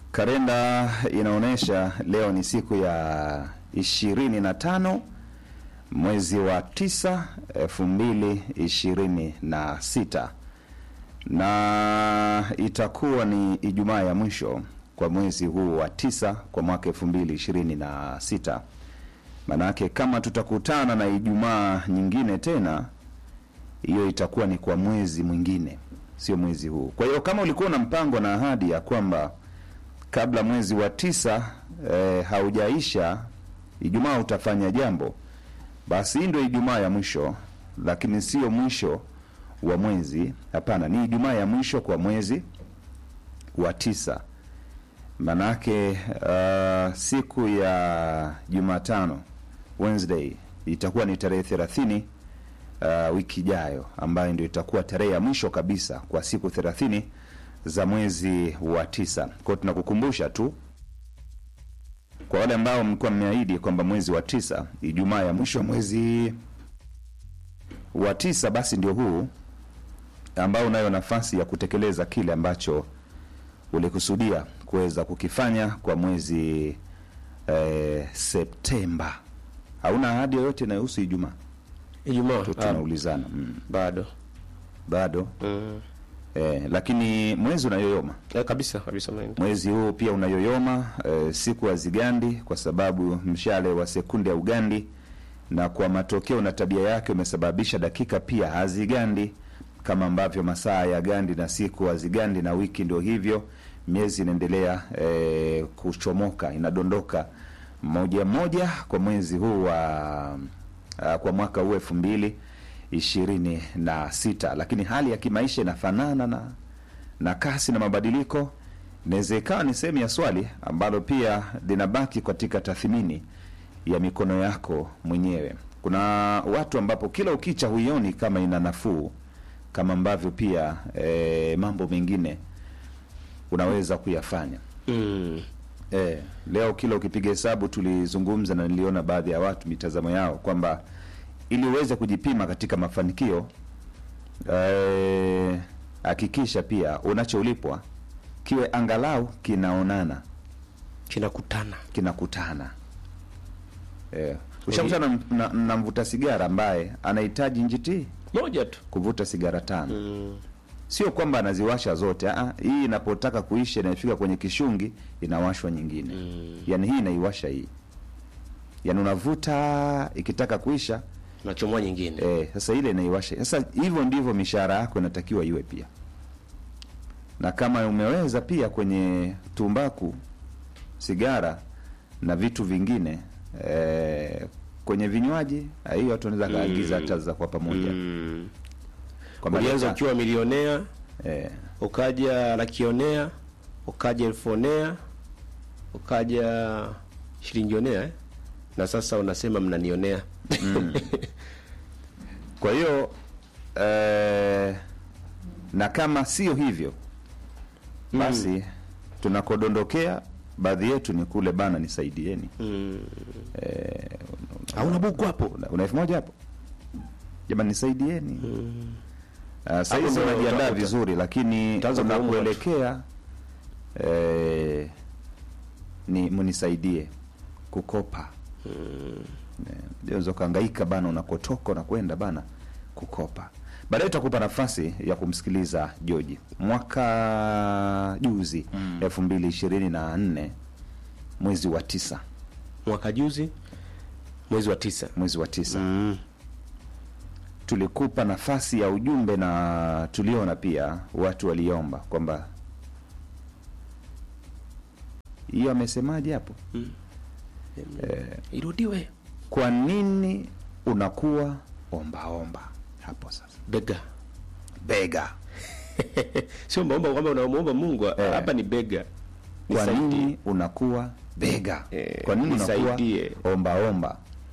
Kalenda inaonyesha leo ni siku ya ishirini na tano mwezi wa tisa elfu mbili ishirini na sita na itakuwa ni Ijumaa ya mwisho kwa mwezi huu wa tisa kwa mwaka elfu mbili ishirini na sita. Manake kama tutakutana na Ijumaa nyingine tena, hiyo itakuwa ni kwa mwezi mwingine, sio mwezi huu. Kwa hiyo kama ulikuwa na mpango na ahadi ya kwamba kabla mwezi wa tisa eh, haujaisha Ijumaa utafanya jambo, basi hii ndio Ijumaa ya mwisho, lakini sio mwisho wa mwezi. Hapana, ni Ijumaa ya mwisho kwa mwezi wa tisa. Manake uh, siku ya Jumatano Wednesday itakuwa ni tarehe thelathini uh, wiki ijayo, ambayo ndio itakuwa tarehe ya mwisho kabisa kwa siku thelathini za mwezi wa tisa. Kwa hiyo tunakukumbusha tu kwa wale ambao mlikuwa mmeahidi kwamba mwezi wa tisa, Ijumaa ya mwisho mwezi wa tisa, basi ndio huu ambao unayo nafasi ya kutekeleza kile ambacho ulikusudia kuweza kukifanya kwa mwezi eh, Septemba. Hauna ahadi yoyote inayohusu Ijumaa? Ijumaa Tu ah, tunaulizana mm. bado Bado mm. eh, lakini mwezi unayoyoma eh, kabisa kabisa unaenda. mwezi huu pia unayoyoma eh, siku hazigandi kwa sababu mshale wa sekunde ya ugandi na kwa matokeo na tabia yake umesababisha dakika pia hazigandi kama ambavyo masaa ya gandi na siku hazigandi na wiki ndio hivyo miezi inaendelea eh, kuchomoka inadondoka moja moja kwa mwezi huu wa uh, kwa mwaka huu elfu mbili ishirini na sita lakini hali ya kimaisha inafanana na na kasi na mabadiliko inaweza ikawa ni sehemu ya swali ambalo pia linabaki katika tathmini ya mikono yako mwenyewe. Kuna watu ambapo kila ukicha huioni kama ina nafuu, kama ambavyo pia e, mambo mengine unaweza kuyafanya. mm. E, leo kila ukipiga hesabu, tulizungumza na niliona baadhi ya watu mitazamo yao kwamba ili uweze kujipima katika mafanikio eh, hakikisha pia unacholipwa kiwe angalau kinaonana kinakutana kinakutana. Eh, ushakutana na, na, na mvuta sigara ambaye anahitaji njiti moja tu kuvuta sigara tano mm. sio kwamba anaziwasha zote. Aa, hii inapotaka kuisha inafika kwenye kishungi inawashwa nyingine Mm. yaani hii inaiwasha hii, yaani unavuta ikitaka kuisha nachomoa nyingine eh, sasa ile inaiwasha. Sasa hivyo ndivyo mishahara yako inatakiwa iwe pia, na kama umeweza pia kwenye tumbaku, sigara na vitu vingine eh, kwenye vinywaji, ah, hiyo watu wanaweza kaagiza hata za kwa pamoja mm. Kwamba ulianza leta- ukiwa milionea eh, ukaja lakionea ukaja elfonea ukaja shilingionea eh? na sasa unasema mnanionea Kwa hiyo eh, na kama sio hivyo basi tunakodondokea baadhi yetu ni kule bana, nisaidieni. mm. Eh, hauna buku hapo una una elfu moja hapo jamani, nisaidieni. Uh, sahizi ndo unajiandaa utakuta. vizuri, lakini Utaanza kuomba unakuelekea eh, ni mnisaidie kukopa unaweza ukahangaika bana, unakotoka unakwenda bana kukopa. Baadaye utakupa nafasi ya kumsikiliza Joji. Mwaka juzi elfu mbili ishirini na nne mwezi wa tisa, mwaka juzi mwezi wa tisa mwezi wa tisa mm. tulikupa nafasi ya ujumbe na tuliona pia watu waliomba kwamba hiyo amesemaje hapo, irudiwe kwa nini unakuwa ombaomba hapo sasa bega bega sio maomba kwamba unamuomba Mungu Eh. hapa ni bega kwa Nisaidie. nini unakuwa bega Eh, kwa nini unakuwa nisaidie. ombaomba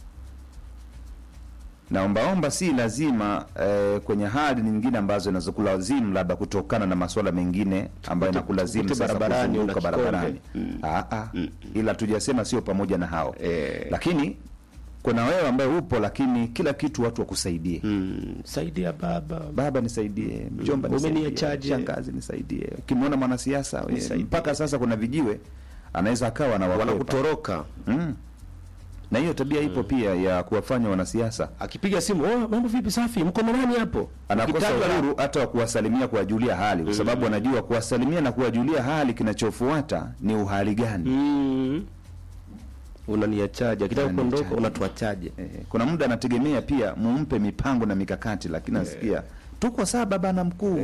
na ombaomba si lazima eh, kwenye hali nyingine ambazo inazokulazimu labda kutokana na masuala mengine ambayo Tukute- inakulazimu tukute sasa barabarani, kuzunguka una kikombe. barabarani Mm. Ah, ah. ila tujasema sio pamoja na hao Eh. lakini kuna wewe ambaye upo lakini kila kitu watu wakusaidie mm, saidia baba baba nisaidie mjomba Mm, nisaidie umeniachaje? shangazi nisaidie ukimwona mwanasiasa we, Nisaidie. mpaka sasa kuna vijiwe anaweza akawa na wakwepa wanakutoroka mm. na hiyo tabia ipo pia ya kuwafanya wanasiasa akipiga simu oh, mambo vipi safi mko na nani hapo anakosa Ukitajwa na- uhuru hata wa kuwasalimia kuwajulia hali kwa sababu anajua kuwasalimia na kuwajulia hali kinachofuata ni uhali gani mm. unaniachaje akitaka Unaniachaje. kuondoka unatuachaje Eh, kuna muda anategemea pia mumpe mipango na mikakati lakini nasikia tuko saba bana mkuu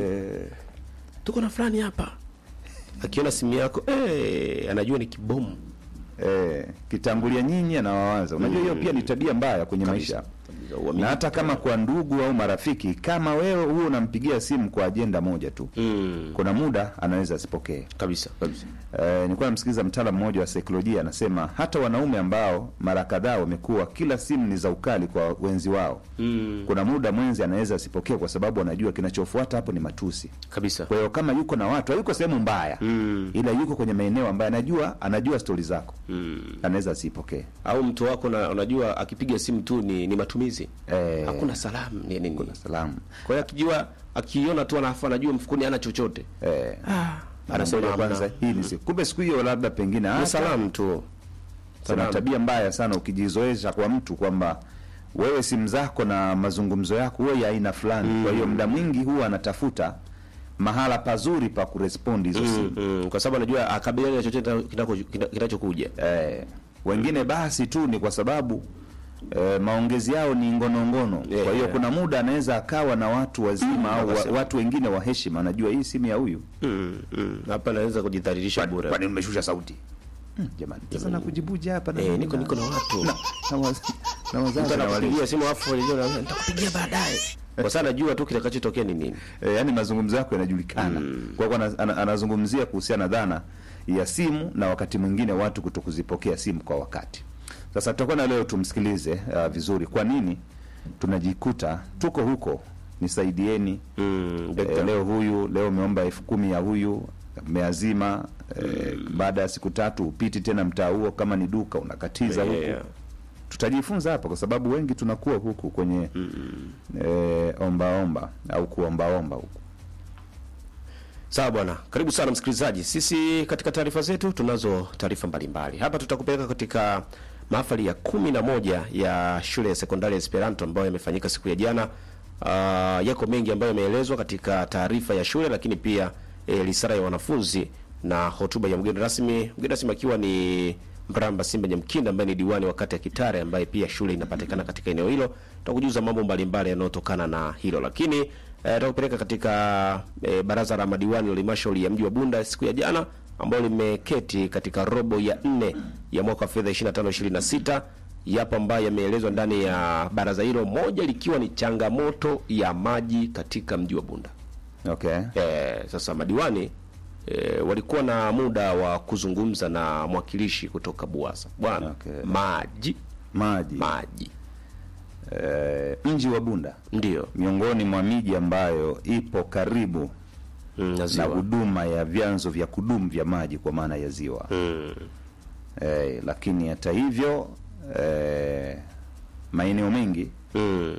tuko na fulani hapa akiona simu yako eh, anajua ni kibomu eh, kitangulia nyinyi anawawaza unajua hiyo pia ni tabia mbaya kwenye maisha na hata kama kwa ndugu au marafiki kama wewe huo unampigia simu kwa ajenda moja tu mm. kuna muda anaweza asipokee kabisa kabisa Eh, nilikuwa namsikiliza mtaalamu mmoja wa saikolojia anasema hata wanaume ambao mara kadhaa wamekuwa kila simu ni za ukali kwa wenzi wao mm. kuna muda mwenzi anaweza asipokee kwa sababu anajua kinachofuata hapo ni matusi kabisa kwa hiyo kama yuko na watu hayuko sehemu mbaya mm. ila yuko kwenye maeneo ambayo anajua anajua stori zako Mm. anaweza asipokee au mtu wako na, unajua akipiga simu tu ni, ni matumizi Eh. hakuna salamu ni nini salamu kwa hiyo akijua akiona tu anafu anajua mfukoni hana chochote eh, ah, anasema kwanza hii ni siku kumbe siku hiyo labda pengine ni hata salamu tu Kuna Salamu. tabia mbaya sana ukijizoesha kwa mtu kwamba wewe simu zako na mazungumzo yako huwe ya aina fulani. Kwa hiyo muda mwingi huwa anatafuta mahala pazuri pa kurespondi hizo simu. mm, mm, kwa sababu anajua akabiliana na chochote kinako- kina- kinachokuja Eh, wengine basi tu ni kwa sababu eh, maongezi yao ni ngonongono. Yeah, Kwa hiyo yeah. kuna muda anaweza akawa na watu wazima au wa, wakasema. watu wengine wa heshima, anajua hii simu ya huyu. Mm, mm. hapa anaweza kujidhalilisha bure Kwani umeshusha sauti? Hmm, jamani, sasa nakujibuja hapa na eh, niko niko na watu na, na, waz, na wazazi Mtu na walimu. anakupigia simu afu unajua, nitakupigia baadaye kwa sababu anajua tu kitakachotokea ni nini e, yani mazungumzo yako yanajulikana kwa kuwa ana- ana- anazungumzia kuhusiana na dhana ya simu na wakati mwingine watu kuto kuzipokea simu kwa wakati sasa tutakuwa na leo tumsikilize uh, vizuri kwa nini tunajikuta tuko huko nisaidieni mm, e, leo huyu leo umeomba elfu kumi ya huyu meazima e, baada ya siku tatu upiti tena mtaa huo kama ni duka unakatiza huku yeah. tutajifunza hapa kwa sababu wengi tunakuwa huku kwenye eh, ombaomba au kuombaomba huku Sawa bwana, karibu sana msikilizaji. Sisi katika taarifa zetu tunazo taarifa mbalimbali hapa. Tutakupeleka katika mahafali ya kumi na moja ya shule ya sekondari ya Esperanto ambayo yamefanyika siku ya jana. Uh, yako mengi ambayo yameelezwa katika taarifa ya shule, lakini pia e, risala ya wanafunzi na hotuba ya mgeni rasmi, mgeni rasmi akiwa ni Mramba Simba Nyamkinda ambaye ni diwani wa kata ya Kitare ambaye pia shule inapatikana katika eneo hilo. Tutakujuza mambo mbalimbali yanayotokana na hilo, lakini eh, tutakupeleka katika eh, baraza la madiwani la halmashauri ya mji wa Bunda siku ya jana ambalo limeketi katika robo ya nne ya mwaka wa fedha 25 26 yapo ambayo yameelezwa ndani ya baraza hilo, moja likiwa ni changamoto ya maji katika mji wa Bunda. okay Eh, sasa madiwani eh, walikuwa na muda wa kuzungumza na mwakilishi kutoka Buasa. Bwana, Okay. maji maji maji eh, mji wa Bunda ndio miongoni mwa miji ambayo ipo karibu mm, na na ziwa. huduma ya vyanzo vya kudumu vya maji kwa maana ya ziwa Mm, eh, lakini hata hivyo eh, maeneo mengi mm,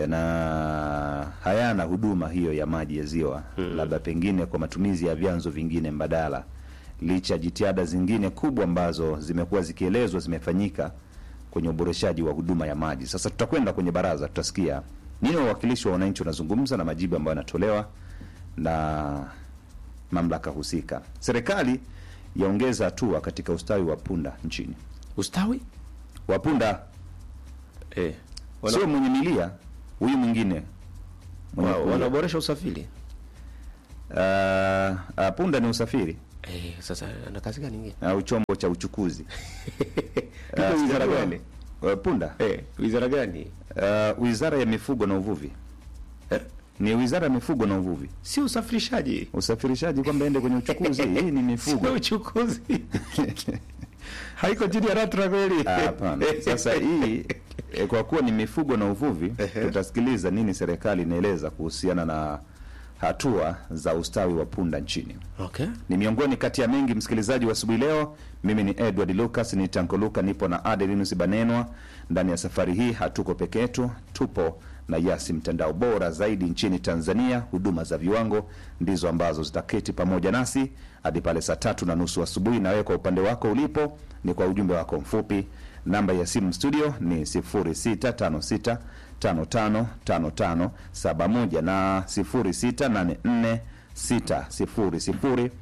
na hayana huduma hiyo ya maji ya ziwa labda pengine kwa matumizi ya vyanzo vingine mbadala licha ya jitihada zingine kubwa ambazo zimekuwa zikielezwa zimefanyika kwenye uboreshaji wa huduma ya maji sasa tutakwenda kwenye baraza tutasikia nini wawakilishi wa wananchi wanazungumza na majibu ambayo yanatolewa na mamlaka husika serikali yaongeza hatua katika ustawi wa punda nchini ustawi wa punda eh, wana, sio mwenye milia huyu mwingine mwenye wa, kulia. wanaboresha usafiri Ah, ah, punda ni usafiri eh, sasa ana kazi gani nyingine? au chombo cha uchukuzi Iko Ah, wizara sijajua. gani? Ah, punda Eh, wizara gani? Ah, wizara ya mifugo na uvuvi Eh, ni wizara ya mifugo na uvuvi si usafirishaji, usafirishaji kwamba ende kwenye uchukuzi hii ni sio mifugo uchukuzi. Haiko chini ya LATRA kweli? Ah, hapana sasa hii eh, kwa kuwa ni mifugo na uvuvi Ehe. tutasikiliza nini serikali inaeleza kuhusiana na hatua za ustawi wa punda nchini. Okay. Ni miongoni kati ya mengi, msikilizaji wa asubuhi leo. Mimi ni Edward Lucas, ni Tanko Luka, nipo na Adelinus Banenwa. Ndani ya safari hii hatuko peke yetu, tupo na Yasi, mtandao bora zaidi nchini Tanzania. Huduma za viwango ndizo ambazo zitaketi pamoja nasi hadi pale saa tatu na nusu asubuhi. Na wewe kwa upande wako ulipo, ni kwa ujumbe wako mfupi. Namba ya simu studio ni 0656 555571 na 0684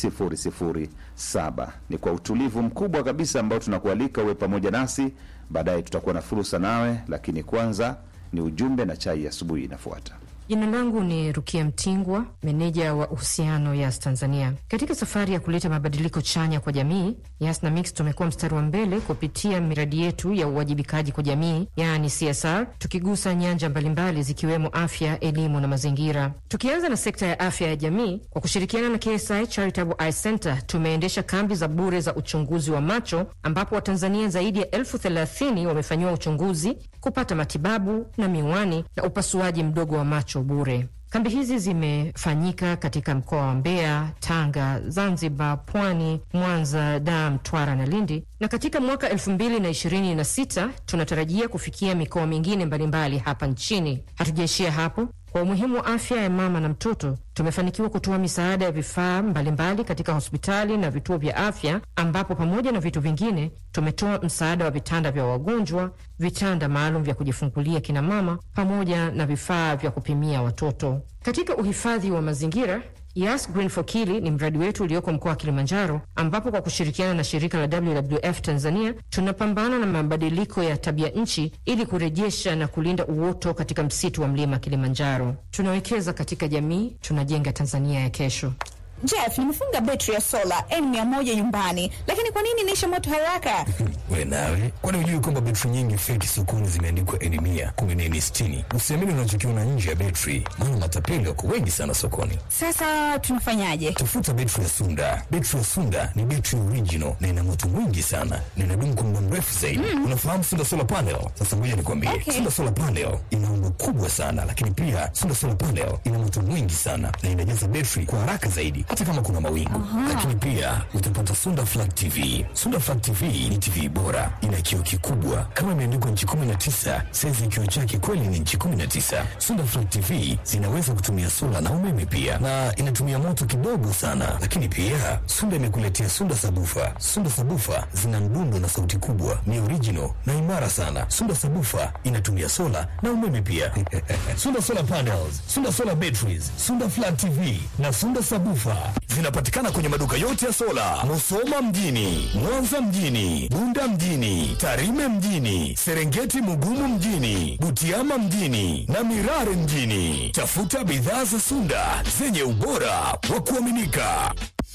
600 007. Ni kwa utulivu mkubwa kabisa ambao tunakualika uwe pamoja nasi. Baadaye tutakuwa na fursa nawe, lakini kwanza ni ujumbe na chai ya asubuhi inafuata. Jina langu ni Rukia Mtingwa, meneja wa uhusiano Yas Tanzania. Katika safari ya kuleta mabadiliko chanya kwa jamii, Yas na Mix tumekuwa mstari wa mbele kupitia miradi yetu ya uwajibikaji kwa jamii, yaani CSR, tukigusa nyanja mbalimbali zikiwemo afya, elimu na mazingira. Tukianza na sekta ya afya ya jamii, kwa kushirikiana na KSI Charitable Eye Center tumeendesha kambi za bure za uchunguzi wa macho, ambapo Watanzania zaidi ya elfu thelathini wamefanyiwa uchunguzi, kupata matibabu na miwani na upasuaji mdogo wa macho bure. Kambi hizi zimefanyika katika mkoa wa Mbeya, Tanga, Zanzibar, Pwani, Mwanza, Dar, Mtwara na Lindi, na katika mwaka elfu mbili na ishirini na sita tunatarajia kufikia mikoa mingine mbalimbali hapa nchini. Hatujaishia hapo. Kwa umuhimu wa afya ya mama na mtoto, tumefanikiwa kutoa misaada ya vifaa mbalimbali katika hospitali na vituo vya afya, ambapo pamoja na vitu vingine tumetoa msaada wa vitanda vya wagonjwa, vitanda maalum vya kujifungulia kina mama, pamoja na vifaa vya kupimia watoto. Katika uhifadhi wa mazingira Yas Green for Kili ni mradi wetu ulioko mkoa wa Kilimanjaro, ambapo kwa kushirikiana na shirika la WWF Tanzania tunapambana na mabadiliko ya tabia nchi ili kurejesha na kulinda uoto katika msitu wa mlima Kilimanjaro. Tunawekeza katika jamii, tunajenga Tanzania ya kesho. Jeff, nimefunga betri ya sola N100 nyumbani, lakini kwa nini inaisha moto haraka? We nawe, kwani hujui kwamba betri nyingi feki sokoni zimeandikwa N mia kumi na N sitini? Usiamini unachokiona nje ya betri, maana matapeli wako wengi sana sokoni. Sasa tunafanyaje? Tafuta betri ya Sunda. Betri ya Sunda ni betri original na ina moto mwingi sana na inadumu kwa muda mrefu zaidi. Unafahamu Sunda solar panel? Sasa ngoja nikwambie, Okay. Sunda solar panel ina umbo kubwa sana, lakini pia Sunda solar panel ina moto mwingi sana na inajaza betri kwa haraka zaidi, hata kama kuna mawingu. Lakini pia utapata Sunda Flat TV. Sunda Flat TV ni TV bora, ina kioo kikubwa kama imeandikwa nchi 19, saizi ya kioo chake kweli ni nchi 19. Sunda Flat TV zinaweza kutumia sola na umeme pia, na inatumia moto kidogo sana. Lakini pia Sunda imekuletea Sunda sabufa. Sunda sabufa zina mdundo na sauti kubwa, ni original na imara sana. Sunda sabufa inatumia sola na umeme pia. Sunda solar panels, Sunda solar batteries, Sunda Flat TV na Sunda sabufa zinapatikana kwenye maduka yote ya sola, Musoma mjini, Mwanza mjini, Bunda mjini, Tarime mjini, Serengeti Mugumu mjini, Butiama mjini na Mirare mjini. Tafuta bidhaa za Sunda zenye ubora wa kuaminika.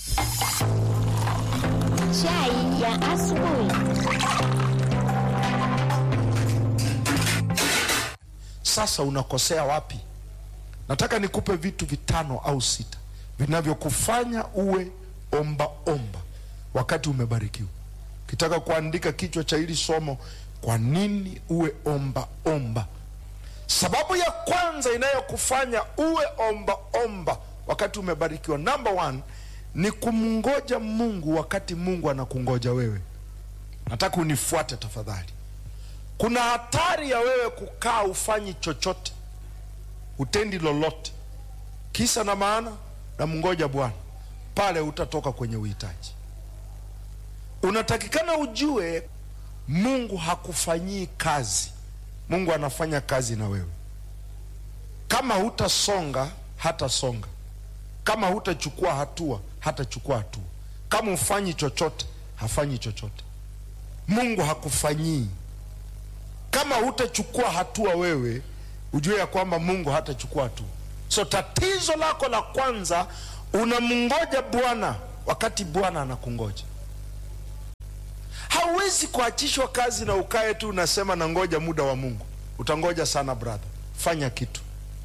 Chai ya asubuhi. Sasa unakosea wapi? Nataka nikupe vitu vitano au sita vinavyokufanya uwe omba omba wakati umebarikiwa. Ukitaka kuandika kichwa cha hili somo, kwa nini uwe omba omba? Sababu ya kwanza inayokufanya uwe omba omba wakati umebarikiwa, number one, ni kumngoja Mungu wakati Mungu anakungoja wewe. Nataka unifuate tafadhali. Kuna hatari ya wewe kukaa ufanyi chochote, utendi lolote, kisa na maana na mngoja Bwana, pale utatoka kwenye uhitaji. Unatakikana ujue Mungu hakufanyii kazi, Mungu anafanya kazi na wewe. Kama hutasonga hatasonga, kama hutachukua hatua hatachukua hatua, kama ufanyi chochote hafanyi chochote. Mungu hakufanyii kama hutachukua hatua wewe ujue ya kwamba mungu hatachukua hatua so tatizo lako la kwanza unamngoja bwana wakati bwana anakungoja hauwezi kuachishwa kazi na ukae tu unasema nangoja muda wa mungu utangoja sana brother fanya kitu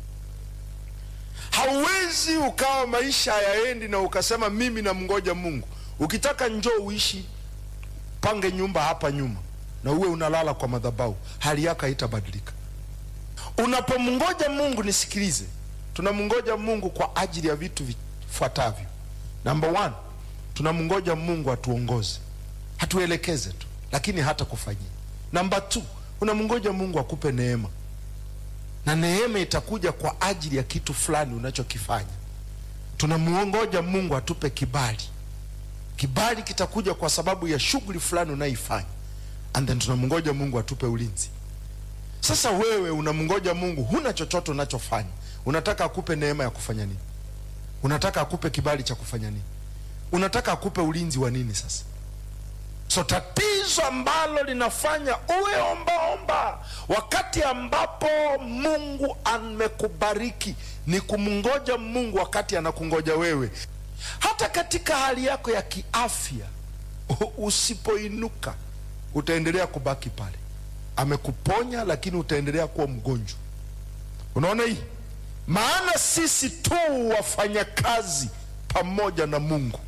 hauwezi ukawa maisha hayaendi na ukasema mimi namngoja mungu ukitaka njoo uishi pange nyumba hapa nyuma na uwe unalala kwa madhabahu hali yako haitabadilika unapomngoja mungu nisikilize tunamngoja mungu kwa ajili ya vitu vifuatavyo number one tunamngoja mungu atuongoze hatuelekeze tu lakini hata kufanyia namba t unamngoja mungu akupe neema na neema itakuja kwa ajili ya kitu fulani unachokifanya tunamngoja mungu atupe kibali kibali kitakuja kwa sababu ya shughuli fulani unayoifanya and then tunamngoja mungu atupe ulinzi sasa wewe unamngoja mungu huna chochote unachofanya unataka akupe neema ya kufanya nini unataka akupe kibali cha kufanya nini unataka akupe ulinzi wa nini sasa so tatizo ambalo linafanya uwe ombaomba wakati ambapo mungu amekubariki ni kumngoja mungu wakati anakungoja wewe hata katika hali yako ya kiafya u- usipoinuka utaendelea kubaki pale amekuponya lakini utaendelea kuwa mgonjwa unaona hii maana sisi tu wafanyakazi pamoja na mungu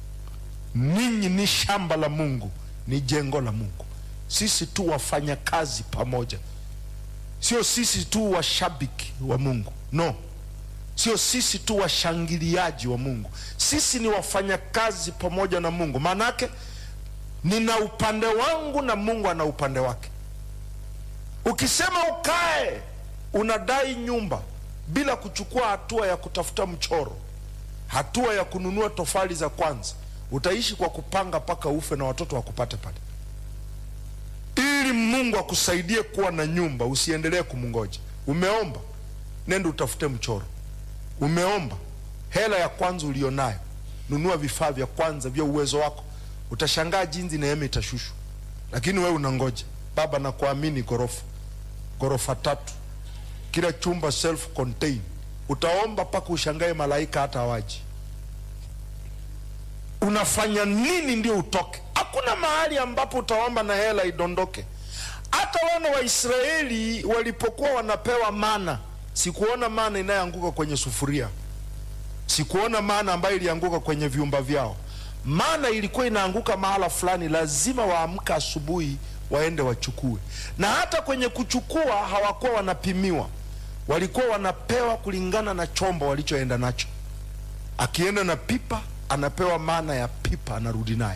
ninyi ni shamba la mungu ni jengo la mungu sisi tu wafanya kazi pamoja sio sisi tu washabiki wa mungu no sio sisi tu washangiliaji wa mungu sisi ni wafanyakazi pamoja na mungu maanaake nina upande wangu na mungu ana upande wake ukisema ukae unadai nyumba bila kuchukua hatua ya kutafuta mchoro hatua ya kununua tofali za kwanza utaishi kwa kupanga mpaka ufe na watoto wakupate pale ili mungu akusaidie kuwa na nyumba usiendelee kumngoja umeomba nenda utafute mchoro umeomba hela ya kwanza ulionayo nunua vifaa vya kwanza vya uwezo wako utashangaa jinsi neema itashushwa lakini wewe unangoja baba nakuamini ghorofa ghorofa tatu kila chumba self contain utaomba mpaka ushangae malaika hata hawaji unafanya nini ndio utoke hakuna mahali ambapo utaomba na hela idondoke hata wana wa israeli walipokuwa wanapewa mana sikuona mana inayoanguka kwenye sufuria sikuona mana ambayo ilianguka kwenye vyumba vyao mana ilikuwa inaanguka mahala fulani lazima waamka asubuhi waende wachukue na hata kwenye kuchukua hawakuwa wanapimiwa walikuwa wanapewa kulingana na chombo walichoenda nacho akienda na pipa anapewa mana ya pipa anarudi nayo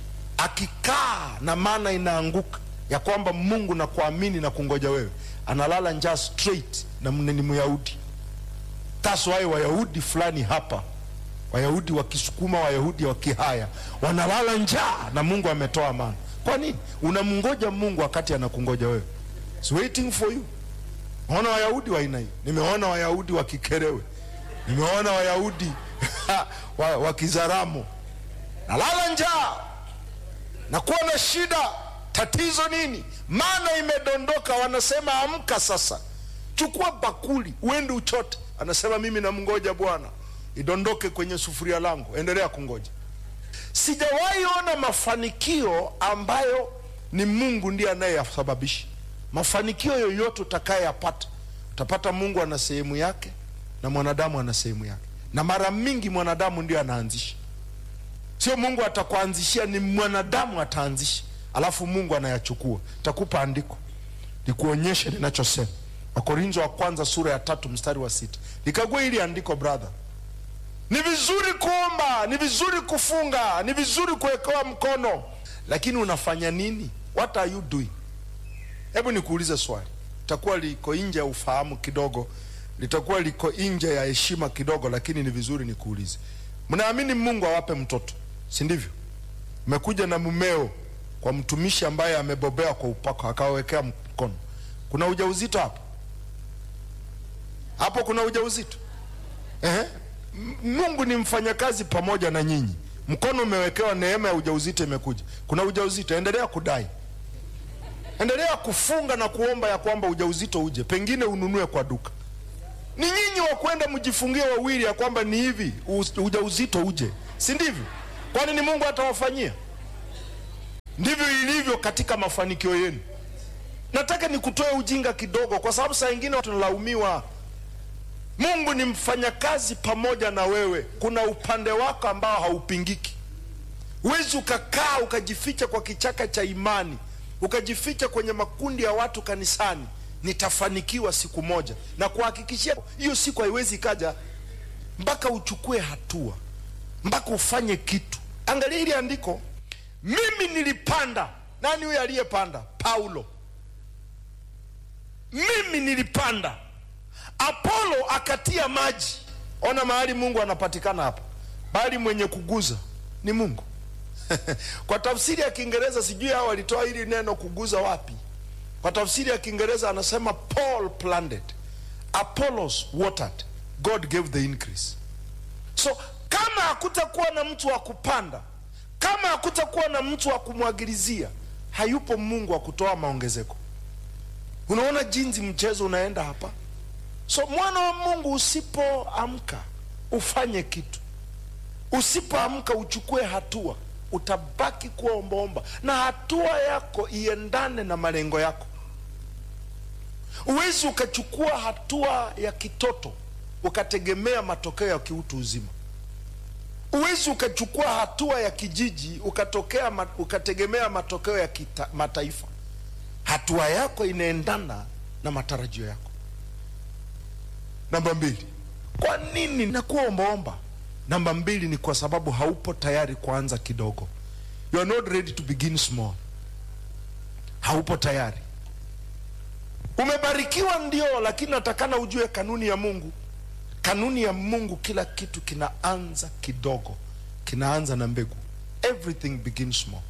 akikaa na mana inaanguka ya kwamba mungu na kuamini na kungoja wewe analala njaa straight na mne- ni myahudi taswai wayahudi fulani hapa wayahudi wa kisukuma wayahudi wa kihaya wanalala njaa na mungu ametoa mana kwa nini unamngoja mungu wakati anakungoja wewe It's waiting for you naona wayahudi wa aina hii nimeona wayahudi wa kikerewe nimeona wayahudi wa, wa kizaramo nalala njaa nakuwa na shida tatizo nini mana imedondoka wanasema amka sasa chukua bakuli uende uchote anasema mimi namngoja bwana idondoke kwenye sufuria langu endelea kungoja sijawahi ona mafanikio ambayo ni mungu ndiye anayeyasababisha mafanikio yoyote utakayeyapata utapata mungu ana sehemu yake na mwanadamu ana sehemu yake na mara mingi mwanadamu ndio anaanzisha sio mungu atakuanzishia ni mwanadamu ataanzisha alafu mungu anayachukua takupa andiko nikuonyeshe ninachosema wakorintho wa kwanza sura ya tatu mstari wa sita likagua hili andiko brother ni vizuri kuomba ni vizuri kufunga ni vizuri kuwekewa mkono lakini unafanya nini what are you doing hebu nikuulize swali litakuwa liko nje ya ufahamu kidogo litakuwa liko nje ya heshima kidogo lakini ni vizuri nikuulize mnaamini mungu awape mtoto si ndivyo mmekuja na mumeo kwa mtumishi ambaye amebobea kwa upako akawawekea mkono kuna ujauzito hapo hapo kuna ujauzito Ehe. M- mungu ni mfanyakazi pamoja na nyinyi mkono umewekewa neema ya ujauzito imekuja kuna ujauzito endelea kudai endelea kufunga na kuomba ya kwamba ujauzito uje pengine ununue kwa duka ni nyinyi wa kwenda mjifungie wawili ya kwamba ni hivi u- ujauzito uje si ndivyo kwani ni mungu atawafanyia ndivyo ilivyo katika mafanikio yenu nataka nikutoe ujinga kidogo kwa sababu saa ingine tunalaumiwa mungu ni mfanyakazi pamoja na wewe kuna upande wako ambao haupingiki huwezi ukakaa ukajificha kwa kichaka cha imani ukajificha kwenye makundi ya watu kanisani nitafanikiwa siku moja na kuhakikishia hiyo siku haiwezi ikaja mpaka uchukue hatua mpaka ufanye kitu angalia hili andiko mimi nilipanda nani huyo aliyepanda paulo mimi nilipanda apolo akatia maji ona mahali mungu anapatikana hapa bali mwenye kuguza ni mungu kwa tafsiri ya kiingereza sijui hao walitoa hili neno kuguza wapi kwa tafsiri ya kiingereza anasema paul planted apollos watered god gave the increase so kama hakutakuwa na mtu wa kupanda kama hakutakuwa na mtu wa kumwagilizia hayupo mungu wa kutoa maongezeko unaona jinsi mchezo unaenda hapa so mwana wa mungu usipoamka ufanye kitu usipoamka uchukue hatua utabaki kuwa ombaomba na hatua yako iendane na malengo yako huwezi ukachukua hatua ya kitoto ukategemea matokeo ya kiutu uzima huwezi ukachukua hatua ya kijiji ukatokea ma, ukategemea matokeo ya kita, mataifa hatua yako inaendana na matarajio yako namba mbili kwa nini nakuwa ombaomba namba mbili ni kwa sababu haupo tayari kuanza kidogo you are not ready to begin small haupo tayari umebarikiwa ndio lakini natakana ujue kanuni ya mungu kanuni ya mungu kila kitu kinaanza kidogo kinaanza na mbegu everything begins small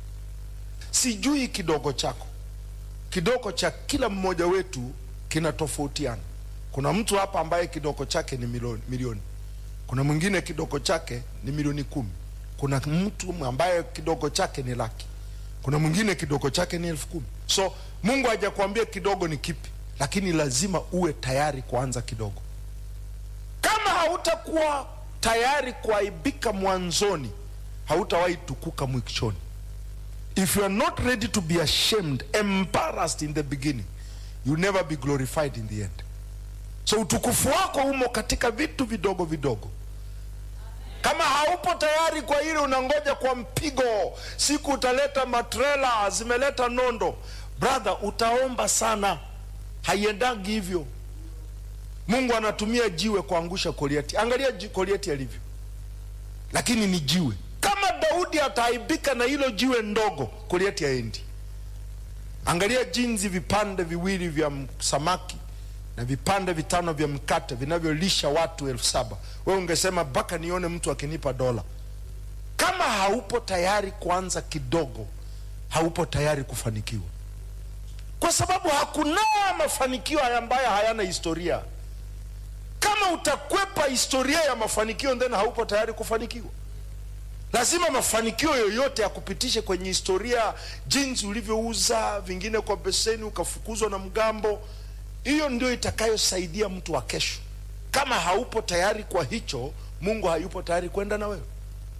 sijui kidogo chako kidogo cha kila mmoja wetu kinatofautiana kuna mtu hapa ambaye kidogo chake ni milioni, milioni kuna mwingine kidogo chake ni milioni kumi kuna mtu ambaye kidogo chake ni laki kuna mwingine kidogo chake ni elfu kumi so mungu hajakuambia kidogo ni kipi lakini lazima uwe tayari kuanza kidogo kama hautakuwa tayari kuaibika mwanzoni hautawahi tukuka mwishoni if you are not ready to be ashamed embarrassed in the beginning you never be glorified in the end so utukufu wako umo katika vitu vidogo vidogo kama haupo tayari kwa hili unangoja kwa mpigo siku utaleta matrela zimeleta nondo brother utaomba sana haiendangi hivyo mungu anatumia jiwe kuangusha goliati angalia ji- goliati alivyo lakini ni jiwe kama daudi ataaibika na hilo jiwe ndogo goliati haendi angalia jinsi vipande viwili vya m- samaki na vipande vitano vya mkate vinavyolisha watu elfu saba we ungesema mpaka nione mtu akinipa dola kama haupo tayari kuanza kidogo haupo tayari kufanikiwa kwa sababu hakuna mafanikio ambayo hayana historia kama utakwepa historia ya mafanikio then haupo tayari kufanikiwa lazima mafanikio yoyote yakupitishe kwenye historia jinsi ulivyouza vingine kwa beseni ukafukuzwa na mgambo hiyo ndio itakayosaidia mtu wa kesho kama haupo tayari kwa hicho mungu hayupo tayari kwenda na wewe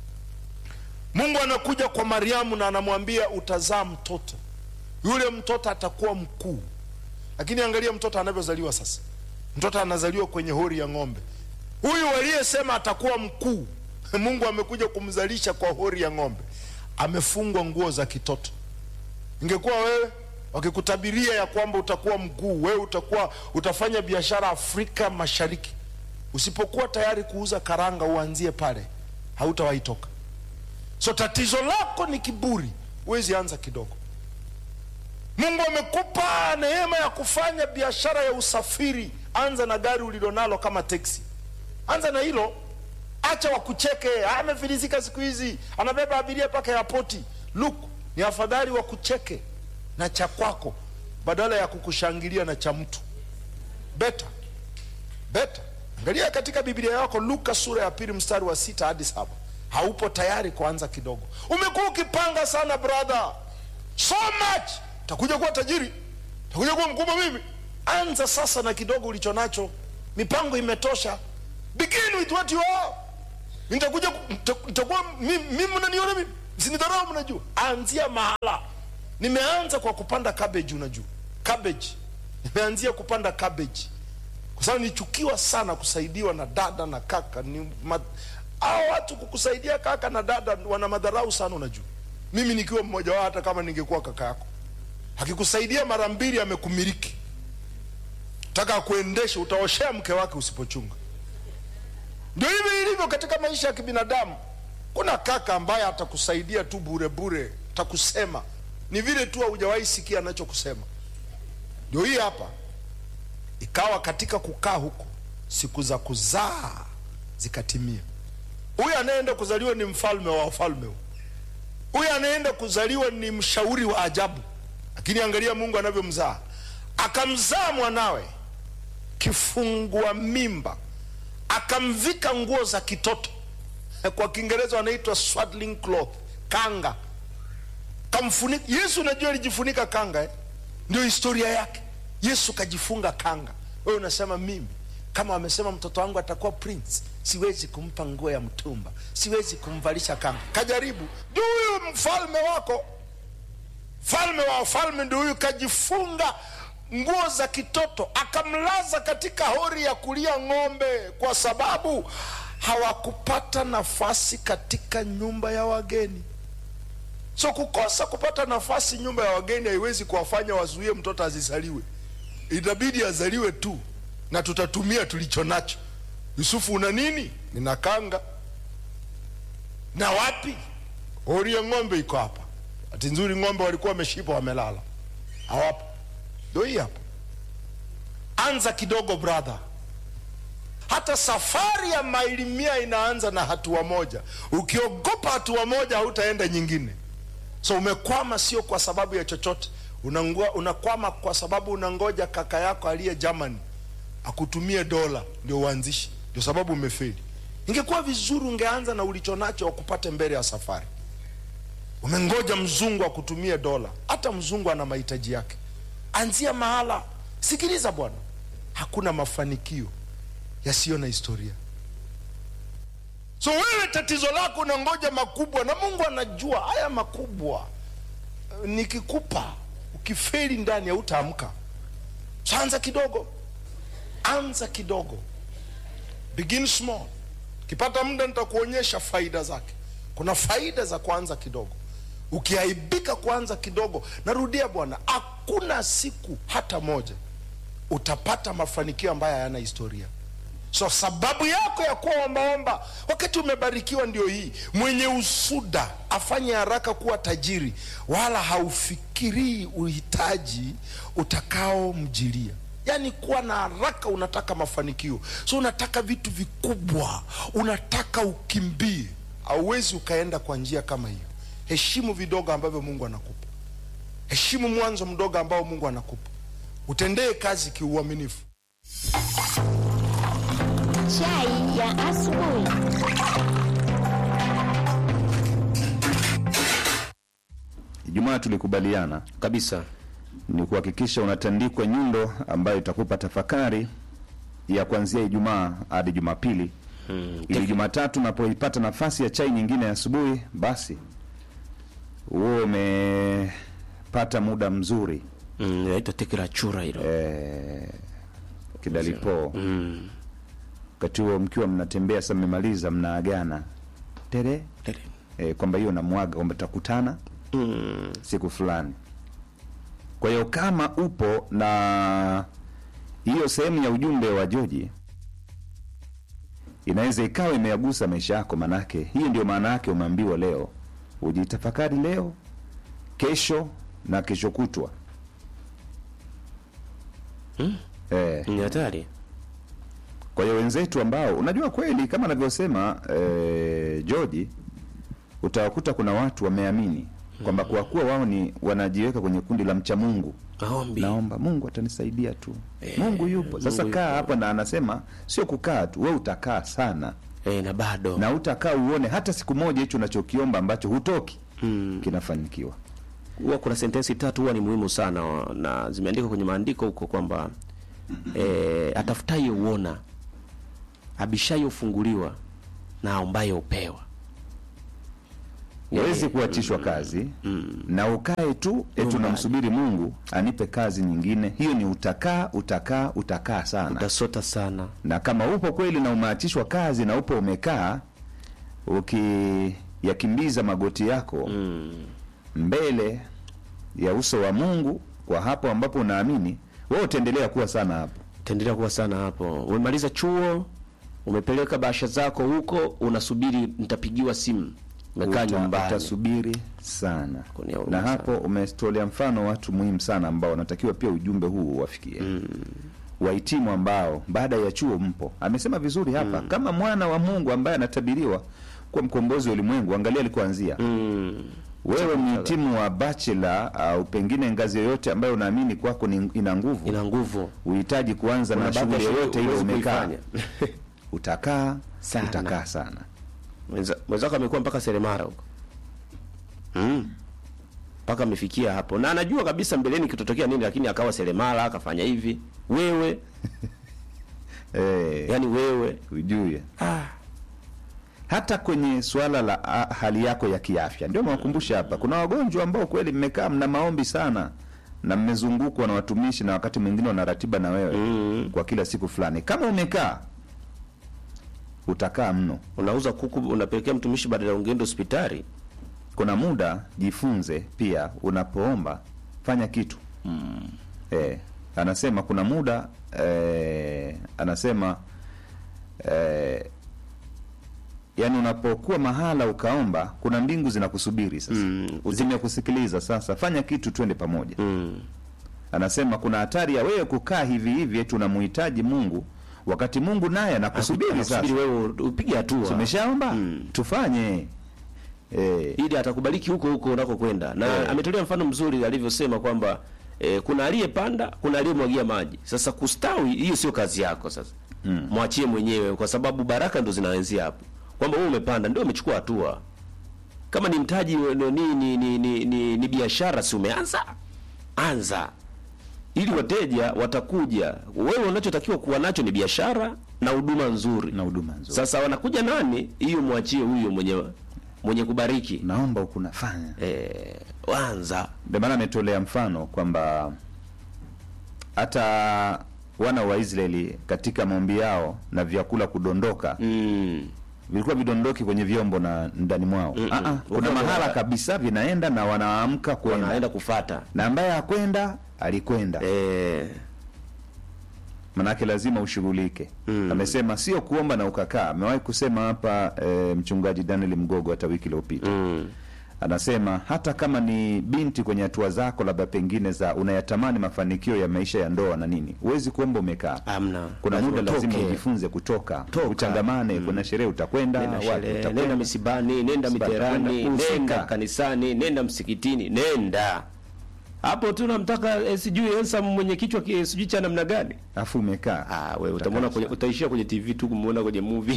mungu anakuja kwa mariamu na anamwambia utazaa mtoto yule mtoto atakuwa mkuu lakini angalia mtoto anavyozaliwa sasa mtoto anazaliwa kwenye hori ya ng'ombe huyu aliyesema atakuwa mkuu mungu amekuja kumzalisha kwa hori ya ng'ombe amefungwa nguo za kitoto ingekuwa wewe wakikutabiria ya kwamba utakuwa mkuu wewe utakuwa utafanya biashara afrika mashariki usipokuwa tayari kuuza karanga uanzie pale hautawahi toka so tatizo lako ni kiburi huwezi anza kidogo mungu amekupa neema ya kufanya biashara ya usafiri anza na gari ulilonalo kama teksi anza na hilo acha wakucheke amefilisika siku hizi anabeba abiria mpaka yapoti luk ni afadhali wakucheke na cha kwako badala ya kukushangilia na cha mtu beta beta angalia katika biblia yako luka sura ya pili mstari wa sita hadi saba haupo tayari kuanza kidogo umekuwa ukipanga sana brother so much takuja kuwa tajiri takuja kuwa mkubwa mimi anza sasa na kidogo ulicho nacho mipango imetosha begin with what you are nitakuja ku- nita- nitakuwa mimi mimi mnaniona mimi msinidharau mnajua anzia mahala nimeanza kwa kupanda cabbage unajua cabbage nimeanzia kupanda cabbage kwa sababu nichukiwa sana kusaidiwa na dada na kaka ni ma, hao watu kukusaidia kaka na dada wana madharau sana unajua mimi nikiwa mmoja wao hata kama ningekuwa kaka yako akikusaidia mara mbili amekumiliki taka kuendesha utaoshea mke wake usipochunga ndio hivi ilivyo katika maisha ya kibinadamu kuna kaka ambaye atakusaidia tu bure bure atakusema ni vile tu haujawahi sikia anachokusema ndio hii hapa ikawa katika kukaa huko siku za kuzaa zikatimia huyu anayeenda kuzaliwa ni mfalme wa wafalme huyu anayeenda kuzaliwa ni mshauri wa ajabu lakini angalia mungu anavyomzaa akamzaa mwanawe kifungua mimba akamvika nguo za kitoto kwa kiingereza wanaitwa swaddling cloth kanga kamfunika yesu unajua alijifunika kanga eh? ndio historia yake yesu kajifunga kanga wewe unasema mimi kama wamesema mtoto wangu atakuwa prince siwezi kumpa nguo ya mtumba siwezi kumvalisha kanga kajaribu ndio huyu mfalme wako falme wa wafalme ndio huyu kajifunga nguo za kitoto akamlaza katika hori ya kulia ng'ombe kwa sababu hawakupata nafasi katika nyumba ya wageni so kukosa kupata nafasi nyumba ya wageni haiwezi kuwafanya wazuie mtoto azizaliwe itabidi azaliwe tu na tutatumia tulicho nacho yusufu una nini nina kanga na wapi hori ya ng'ombe iko hapa hati nzuri ng'ombe walikuwa wameshipa wamelala hawapo ndo hii hapa anza kidogo brother hata safari ya maili mia inaanza na hatua moja ukiogopa hatua moja hautaenda nyingine so umekwama sio kwa sababu ya chochote Unangua, unakwama kwa sababu unangoja kaka yako aliye germany akutumie dola ndio uanzishi ndio sababu umefeli ingekuwa vizuri ungeanza na ulicho nacho wakupate mbele ya safari umengoja mzungu akutumie dola hata mzungu ana mahitaji yake anzia mahala sikiliza bwana hakuna mafanikio yasiyo na historia so wewe tatizo lako unangoja makubwa na mungu anajua haya makubwa eh, nikikupa ukifeli ndani hautaamka so anza kidogo anza kidogo begin small ukipata muda nitakuonyesha faida zake kuna faida za kuanza kidogo ukiaibika kuanza kidogo narudia bwana hakuna siku hata moja utapata mafanikio ambayo hayana historia so sababu yako ya kuwa ombaomba wakati umebarikiwa ndio hii mwenye usuda afanye haraka kuwa tajiri wala haufikirii uhitaji utakaomjilia yaani kuwa na haraka unataka mafanikio so unataka vitu vikubwa unataka ukimbie hauwezi ukaenda kwa njia kama hiyo heshimu vidogo ambavyo mungu anakupa heshimu mwanzo mdogo ambao mungu anakupa utendee kazi kiuaminifu Chai ya asubuhi. Ijumaa tulikubaliana kabisa ni kuhakikisha unatandikwa nyundo ambayo itakupa tafakari ya kuanzia Ijumaa hadi Jumapili mm, ili Jumatatu unapoipata nafasi ya chai nyingine ya asubuhi, basi huo umepata muda mzuri mm, naitwa tekira chura hilo eh, kidalipo mm, wakati huo mkiwa mnatembea sasa, mmemaliza mnaagana tere tere. eh, kwamba hiyo namwaga kwamba tutakutana mm, siku fulani. Kwa hiyo kama upo na hiyo sehemu ya ujumbe wa Joji inaweza ikawa imeagusa maisha yako, manake hii ndio maana yake umeambiwa leo ujitafakari leo, kesho na kesho kutwa. Mm. Eh, ni hatari kwa hiyo wenzetu ambao unajua kweli kama anavyosema eh, George, utawakuta kuna watu wameamini kwamba kwa kuwa wao ni wanajiweka kwenye kundi la mcha Mungu, maombi naomba Mungu atanisaidia tu. Eh, Mungu yupo. Sasa Mungu kaa yupo. hapa, na anasema sio kukaa tu, we utakaa sana eh, na bado na utakaa uone hata siku moja hicho unachokiomba ambacho hutoki mm, kinafanikiwa. huwa kuna sentensi tatu huwa ni muhimu sana na zimeandikwa kwenye maandiko huko kwamba eh, atafutaye uona abishaye ufunguliwa na aombaye upewa Huwezi kuachishwa kazi na ukae tu eti Nyumbani. unamsubiri Mungu anipe kazi nyingine. Hiyo ni utakaa utakaa utakaa sana. utasota sana na kama upo kweli na umeachishwa kazi na upo umekaa ukiyakimbiza magoti yako mm, mbele ya uso wa Mungu kwa hapo ambapo unaamini wewe utaendelea kuwa sana hapo Itaendelea kuwa sana hapo. Umemaliza chuo, umepeleka bahasha zako huko, unasubiri nitapigiwa simu. Umekaa Uta- nyumbani. utasubiri sana Kunia huruma na hapo umetolea mfano watu muhimu sana ambao wanatakiwa pia ujumbe huu uwafikie wahitimu ambao baada ya chuo mpo amesema vizuri hapa kama mwana wa mungu ambaye anatabiriwa kuwa mkombozi wa ulimwengu angalia alikuanzia Mm. wewe mhitimu wa bachelor au pengine ngazi yoyote ambayo unaamini kwako ni, ina nguvu Ina nguvu. uhitaji kuanza Kuna na baadhi ya shughuli shughuli yoyote ile huwezi umekaa kuifanya. utakaa Sana. utakaa sana Mwenza- Mwenzako amekuwa mpaka seremara huko. Mm. Mpaka amefikia hapo. Na anajua kabisa mbeleni kitotokea nini lakini akawa seremala, akafanya hivi. Wewe, eh, yani wewe. ujue Ah. hata kwenye suala la a, hali yako ya kiafya ndio nawakumbusha hapa kuna wagonjwa ambao kweli mmekaa mna maombi sana na mmezungukwa na watumishi na wakati mwingine wana ratiba na wewe Mm. kwa kila siku fulani kama umekaa utakaa mno Unauza kuku unapelekea mtumishi badala ya ungeenda hospitali. kuna muda jifunze pia unapoomba fanya kitu mm. eh, anasema kuna muda eh, anasema eh, yani unapokuwa mahala ukaomba kuna mbingu zinakusubiri sasa Mm. zimekusikiliza sasa fanya kitu twende pamoja Mm. anasema kuna hatari ya wewe kukaa hivi hivi eti unamuhitaji mungu wakati mungu naye anakusubiri sasa Anakusubiri wewe upige hatua. tumeshaomba Mm. tufanye eh, ili atakubariki huko huko unakokwenda na Eh. ametolea mfano mzuri alivyosema kwamba eh, kuna aliyepanda kuna aliyemwagia maji sasa kustawi hiyo sio kazi yako sasa mm. mwachie mwenyewe kwa sababu baraka ndo zinaanzia hapo kwamba wewe umepanda ndio umechukua hatua kama ni mtaji ni ni ni, ni, ni, ni, ni biashara si umeanza anza ili wateja watakuja wewe unachotakiwa kuwa nacho ni biashara na huduma nzuri na huduma nzuri sasa wanakuja nani hiyo mwachie huyo mwenye mwenye kubariki naomba huku nafanya eh, wanza ndio maana ametolea mfano kwamba hata wana wa Israeli katika maombi yao na vyakula kudondoka mm. vilikuwa vidondoki kwenye vyombo na ndani mwao Mm-mm. Ah, ah, kuna Vyombo mahala na- kabisa vinaenda na wanaamka kwenda wanaenda kufata na ambaye hakwenda alikwenda eh, manake lazima ushughulike Mm. amesema sio kuomba na ukakaa amewahi kusema hapa e, mchungaji daniel mgogo hata wiki iliyopita mm. anasema hata kama ni binti kwenye hatua zako labda pengine za unayatamani mafanikio ya maisha ya ndoa na nini huwezi kuomba umekaa amna kuna Lazima muda lazima utoke. ujifunze kutoka Toka. uchangamane kuna sherehe utakwenda nenda wapi sherehe, utakwenda. nenda misibani nenda Msiba miterani utakwenda, husika. nenda kanisani nenda msikitini nenda hapo tu namtaka eh, sijui handsome mwenye kichwa ki- sijui cha namna gani afu umekaa ah wewe utamwona kwenye utaishia kwenye TV tu kumuona kwenye movie